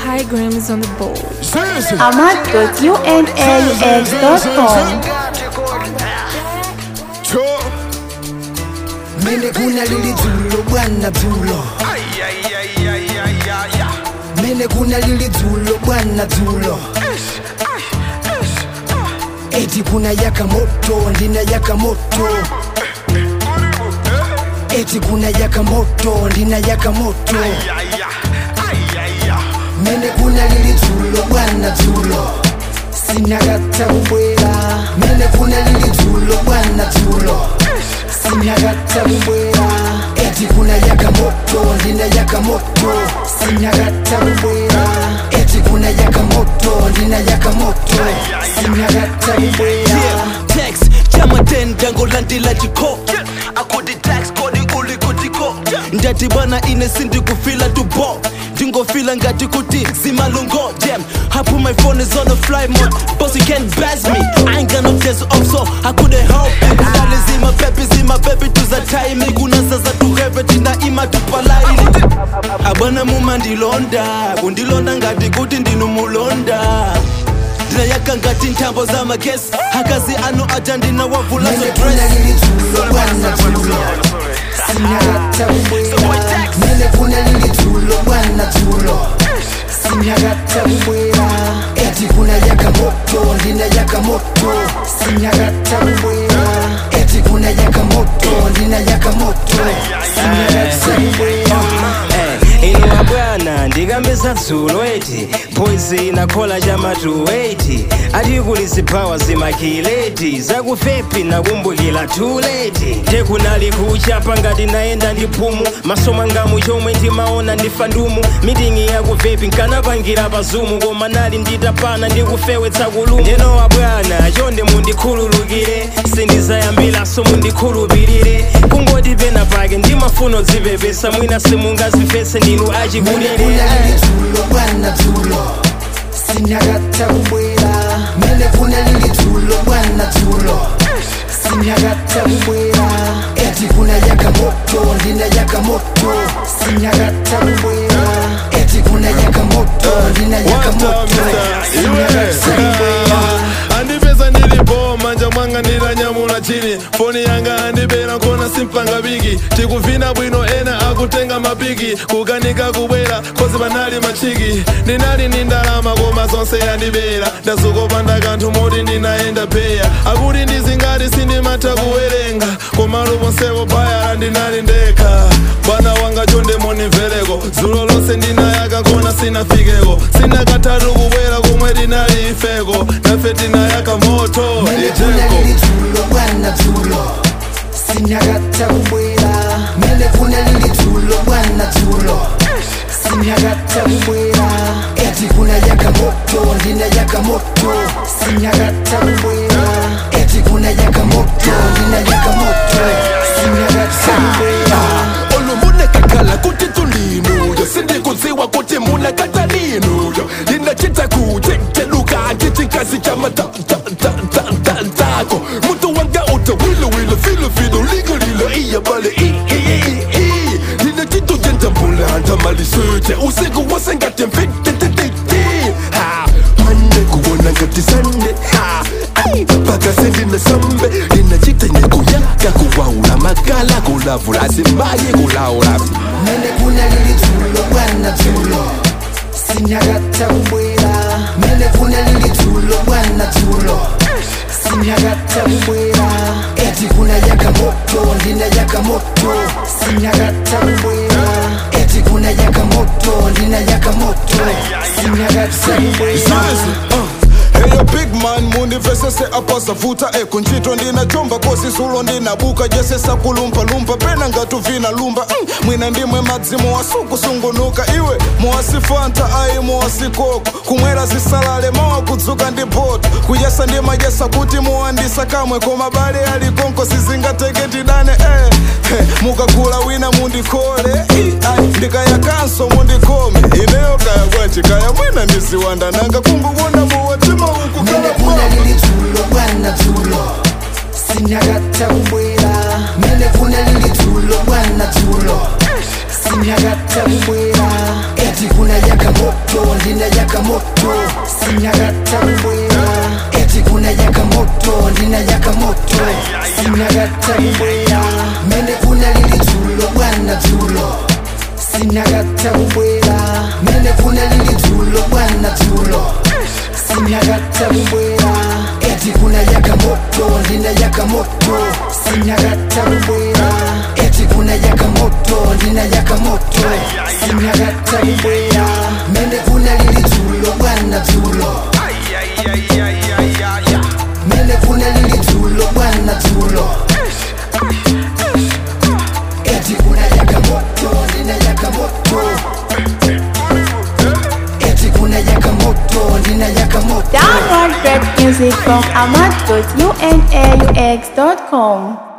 High Gram is on the board. Seriously. ahmad.unaux.com Cho. mene kuna lili dzulo bwana dzulo mene kuna lili dzulo bwana dzulo eti kuna yaka moto ndina yaka moto eti kuna yaka moto ndina yaka moto mene kuna lili dzulo bwana dzulo sinakata kubwera mene kuna lili dzulo bwana dzulo sinakata kubwera eti kuna yaka moto ndina yaka moto sinakata kubwera eti kuna yaka moto ndina yaka moto sinakata kubwera tax chama 10 dango landila chiko akudi tax kodi uli kutiko ndati bwana ine sindi kufila tubo ndingofila ngati kuti zimalungo jam hapu my phone is on a fly mode boss you can't bash me i ain't got no days off so i couldn't help it ndali zima pepi zima pepi tuza time kunasa za tuheve tina ima tupalaili abwana mumandilonda kundilonda ngati kuti ndinumulonda ndinayaka ngati nthambo za magesi akazi anu aja ndinawavula mene zo kuna dress lili dzulo bwana dzulo sinakata kubwera mene kuna lili dzulo bwana dzulo sinakata kubwera eti kuna yaka moto ndina yaka moto sinakata kubwera eti kuna yaka moto ndina yaka moto sinakata kubwera inuwa bwana ndikambisa dzulo eti poizi inakhola chamatu eti atikulisi phawa zimakileti zakufepi nakumbukira tuleti tekunali kuchapa ngati nayenda ndi phumu maso mwangamu chomwe ndimaona ndifa ndumu mitingi yakuvepi nkanapangira pa zumu koma nali nditapana ndikufewetsa kulumu ndenowa bwana chonde mundikhululukire sindizayambilaso mundikhulupirire kungoti pena pake ndimafuno dzipepesa mwina simungazimvetse ndinu mene achikulire kuna lili dzulo bwana dzulo sinakata kubwera mene kuna lili dzulo bwana dzulo sinakata kubwera eti kuna yaka moto ndina yaka moto sinakata kubwera eti kuna yaka moto ndina yaka moto sinakata kubwera andipeza ndilipo manja mwanga ndilanyamula chini foni yanga andibera kona simpanga bigi tikuvina bwino ena akutenga mapiki kukanika kubwera kozi panali machiki ndinali ni ndalama koma zonse yandibera ndazokopanda kanthu moti ndinayenda peya akuti ndizingati sindimatha kuwerenga koma luponsepo bayala ndinali ndekha bwana wanga chonde monimvereko dzulo lonse ndinayaka kona sinafikeko sinakatatu kubwera komwe tinali ifeko nafe tinayaka moto mene kuna ijeko lili dzulo bwana dzulo sinakata kubwera mene kuna lili dzulo bwana dzulo sinakata kubwera eti kuna yaka moto ndina yaka moto sinakata kubwera eti kuna yaka moto ndina yaka moto sinakata kubwera olumunekakhala kuti tulinuyo sindikudziwa kuti munakatalinuyo linachita kuteteluka chichikazi cha matatako mutu wanga uta wilowilo filofilo ligolilo iyabale linachito jentambulanta malisute usiku wasengate mfititititi mande kuwona ngati sande pakasendina sambe linachita nekuyaka kuwaula makala kulavula simbaye kulaula mene kuna lili dzulo bwana dzulo sinakata kubwera mene kuna lili dzulo bwana dzulo sinakata kubwera eti kuna yaka moto ndina yaka moto sinakata kubwera eti kuna yaka moto ndina yaka moto sinakata kubwera Eyo big man mundivesese apa savuta ekunchito ndinajomba kosi sulo ndinabuka jesesa kulumpalumpa pena ngatuvina lumba mm, mwina ndimwe madzimu wasukusungunuka iwe muwasifanta ayi muwasikoko kumwera zisalale mawa kudzuka ndi poto kuyesa ndimajesa kuti muwandisa kamwe koma bale alikonko sizingateketidane eh, eh, mukagula wina mundikole I, ai, ndikayakanso mundikome ineyo kaya bwanji kaya mwina ndisiwanda nanga kungubona muwatima uku mene kala kuna bwa lili dzulo bwana dzulo sinakata kubwera mene kuna lili dzulo bwana dzulo sinakata kubwera eti kuna yaka moto ndina moto sinagata kubwera eti kuna yaka moto ndina yaka moto sinagata kubwera mene kuna lili dzulo bwana dzulo sinagata kubwera mene kuna lili dzulo bwana dzulo sinagata kubwera eti kuna yaka moto ndina yaka moto sinagata kubwera eti kuna yaka moto ndina yaka moto sinagata kubwera mene kuna lili dzulo bwana dzulo mene kuna lili dzulo bwana dzulo eti kuna yaka moto ndina yaka moto eti kuna yaka moto ndina yaka moto Download great music from ahmad.unaux.com.